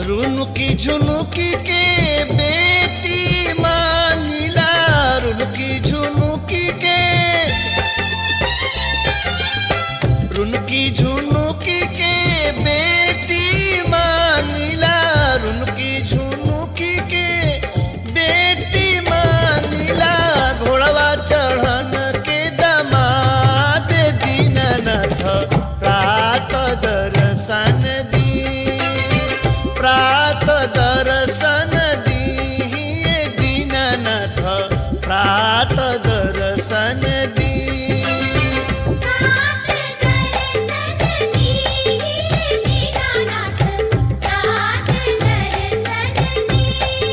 रुनुकी झुनुकी के बेटी मांगिला रुनुकी झुनुकी के रुनुकी झुनुकी के बेटी मांगिला रुनुकी झुनुकी के बेटी मांगिला घोड़वा चढ़न के दमाद दीननाथ प्रात दर्शन दी प्रात दर्शन दी दीननाथ प्रात दर्शन दी प्रात दर्शन दी दीनानाथ प्रात दर्शन दी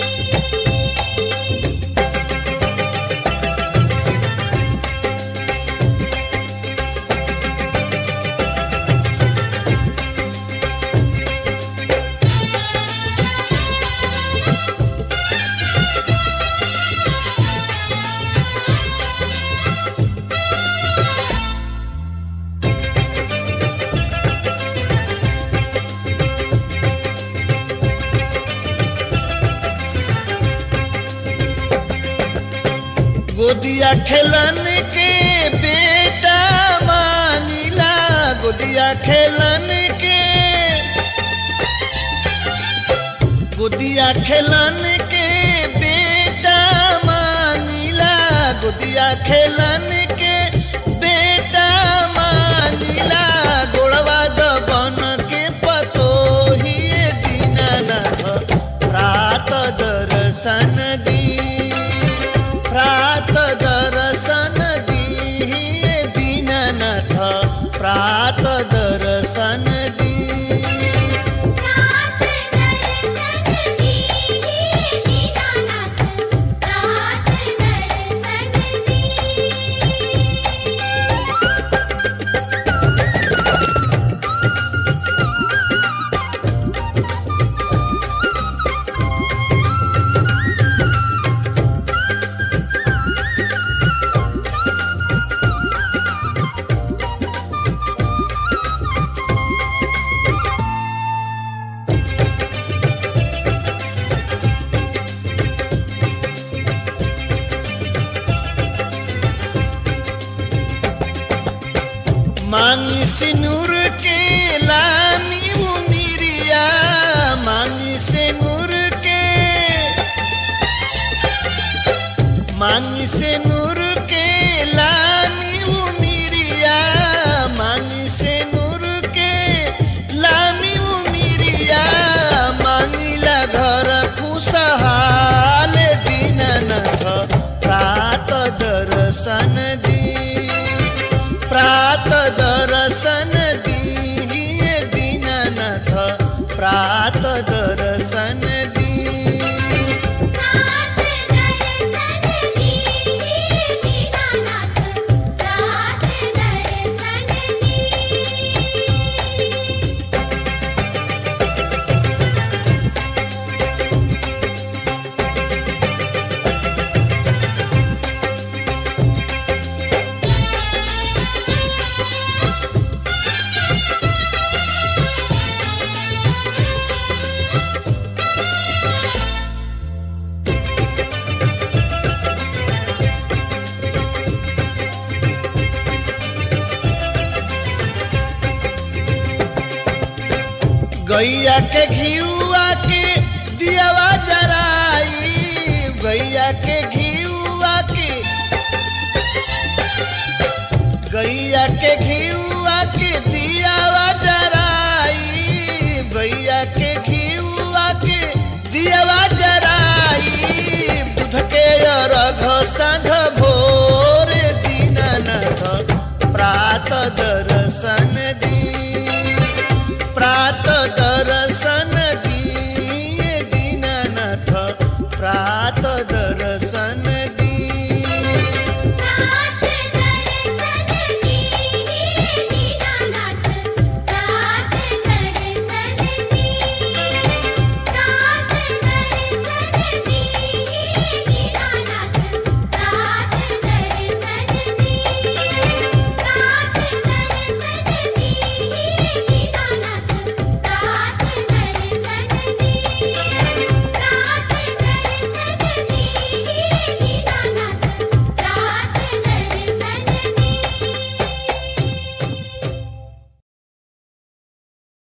गोदिया खेलन के बेटा मांगिला गोदिया खेलन के गोदिया खेलन के बेटा मांगिला गोदिया खेलन के बेटा मांगिला गोड़वा दबन के पतो ही दीनानाथ प्रात दर्शन दी प्रात दर्शन दी दीननाथ प्रात दर्शन दी प्रात दर्शन दी दीनानाथ प्रात दर्शन दी मांगी सिनुर के लानी मुनिरिया मांगी सिनुर के मांगी सिनुर के लानी मुनिरिया मांगी सिनुर के लानी मुनिरिया मांगिला घर खुशहाल दीननाथ प्रात दर्शन दी प्रात दर्शन दी दीननाथ प्रात दर्शन दी प्रात दर्शन दी दीनानाथ प्रात दर्शन दी गैया के घियुआ के दियावा जराई गैया के घियुआ के गैया के घियुआ